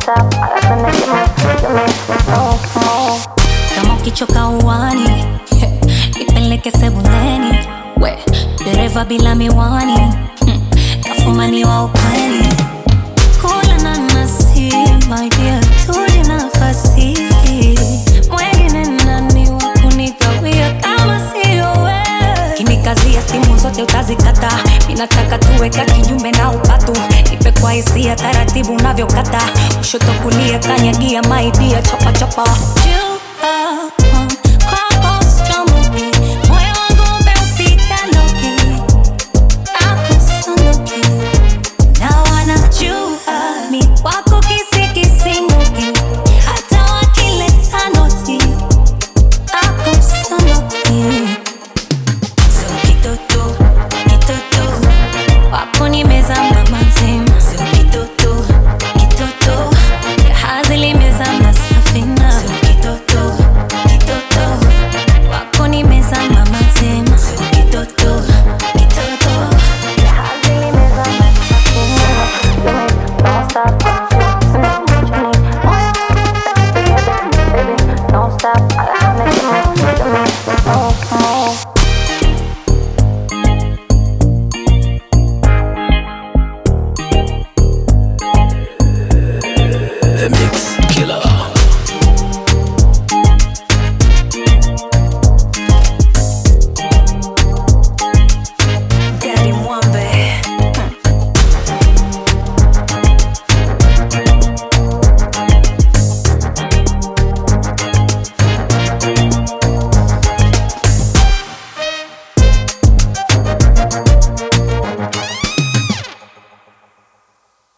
up. I got the nigga, give me, give me more, more. kama ukichoka uwani ipeleke sebuleni we dereva bila miwani hmm, kafumaniwa upeni kula nanasi my dear tuli nafasi mwengine nani wa kunitawia kama sio we kinikazia stimu zote utazikata ninataka tuweka kinyumbe na upatu nipe kwa hisia taratibu unavyokata kushoto kulia kanyagia maidia chapachapa